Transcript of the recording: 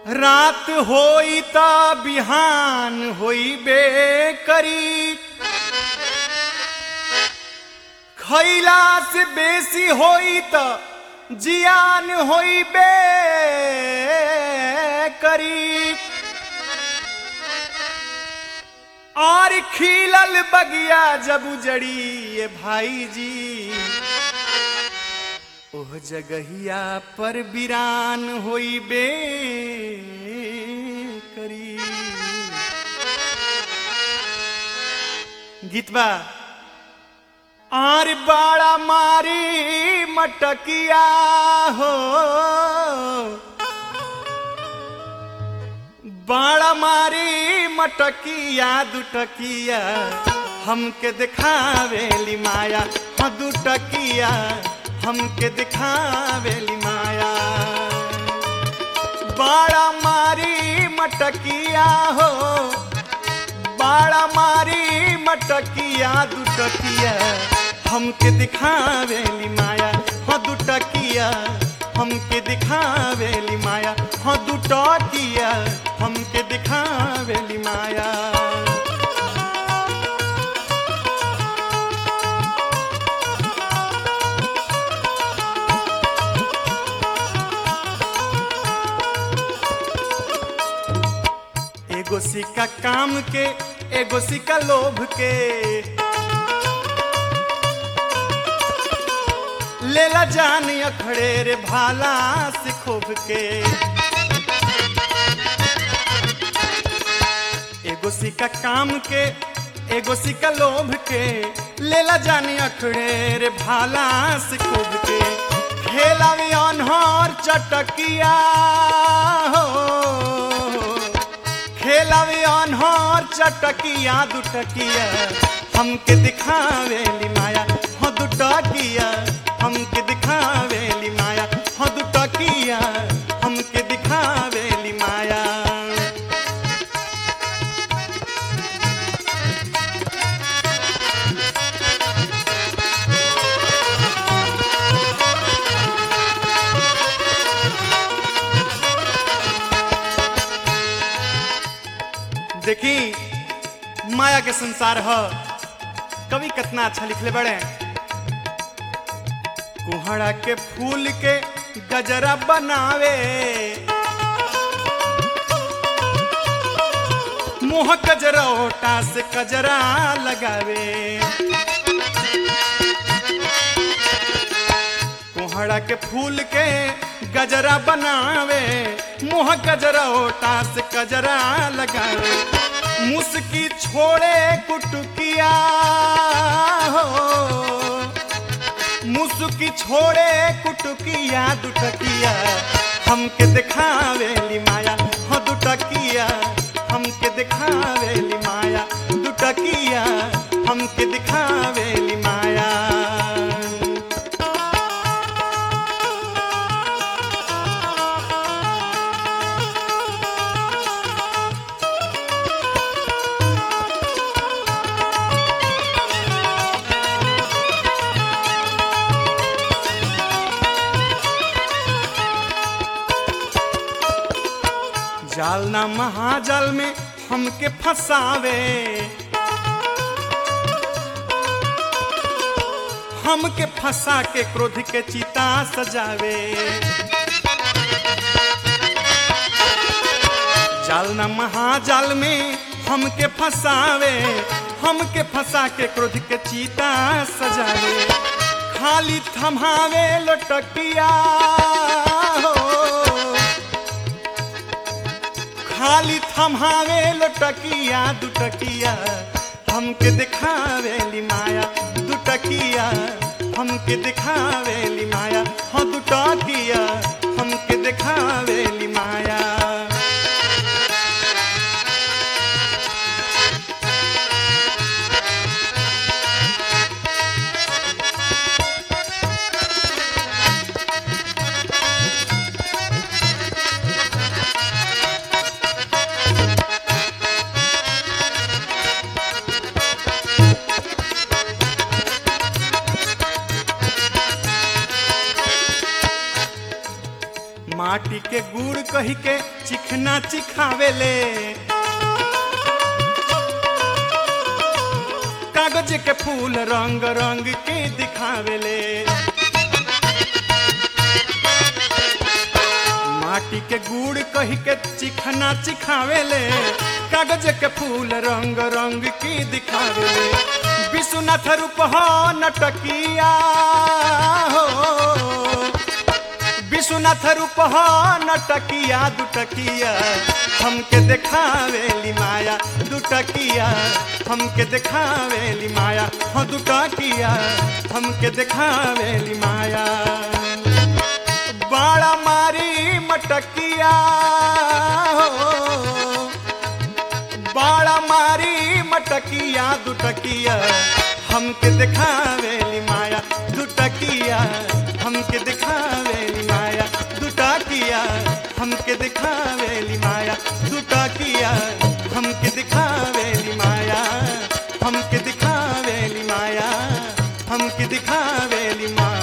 रात होई त बिहान होइबे करी खैला से बेसी होई त जियान होइबे करी और खिलल बगिया जब उजड़ी ये भाई जी ओह जगहिया पर बिरान होइबे करी गीतबा आर बाड़ा मारी मटकिया हो बाड़ा मारी मटकिया दुटकिया हमके दिखावेली माया हाँ दुटकिया हमके दिखावेली माया बाड़ा मारी मटकिया हो बाड़ा मारी मटकिया दुटकिया हमके दिखावेली माया हाँ दुटकिया हमके दिखावेली माया हाँ दुटकिया हमके दिखावेली माया एगो सिक्का काम के एगो सिक्का लोभ के लेला जान अखड़े रे भाला से खोभ के एगो सिक्का काम के एगो सिक्का लोभ के लेला जान अखड़े रे भाला से खोभ के खेलावी अनहर चटकिया हो खेलावे अनहर चटकिया दुटकिया हमके दिखावेली माया हाँ दुटकिया हमके दिखावेली माया हाँ दुटकिया हमके दिखावेली माया देखी माया के संसार ह कवि कितना अच्छा लिखले बड़े कुहड़ा के फूल के गजरा बनावे मोह गजरा ओटा से कजरा लगावे कोहड़ा के फूल के गजरा बनावे मुँह गजरा ओटा से कजरा लगावे मुस्की छोड़े कुटुकिया हो मुस्की छोड़े कुटुकिया दुटकिया हमके दिखावेली माया हाँ दुटकिया हमके दिखावेली माया दुटकिया हमके दिखावेली माया जाल ना महाजाल में हमके फंसावे हमके फंसा के क्रोध के चिता सजावे जाल ना महाजाल में हमके फंसावे हमके फंसा के क्रोध के चिता सजावे खाली थमावे लटकिया हो खाली थमावे लटकिया दुटकिया हमके दिखावेली माया दुटकिया हमके दिखावेली माया हाँ दुटकिया हमके दिखावेली माया माटी के गुड़ कही के चिखना चिखावेले कागज के फूल रंग रंग के दिखावेले माटी के गुड़ कही के चिखना चिखावेले कागज के फूल रंग रंग की दिखावेले विश्वनाथ रूप हो नटकिया हो विश्वनाथ रूप हो नटकिया दुटकिया हमके देखावेली माया दुटकिया हमके देखावेली माया हो दुटकिया हमके देखावेली माया बाड़ा मारी मटकिया हो बाड़ा मारी मटकिया दुटकिया हमके दिखावेली माया दुटकिया हमके दिखावेली माया दुटकिया हमके दिखावेली माया दुटकिया हमके दिखावेली माया हमके दिखावेली माया हमके दिखावेली माया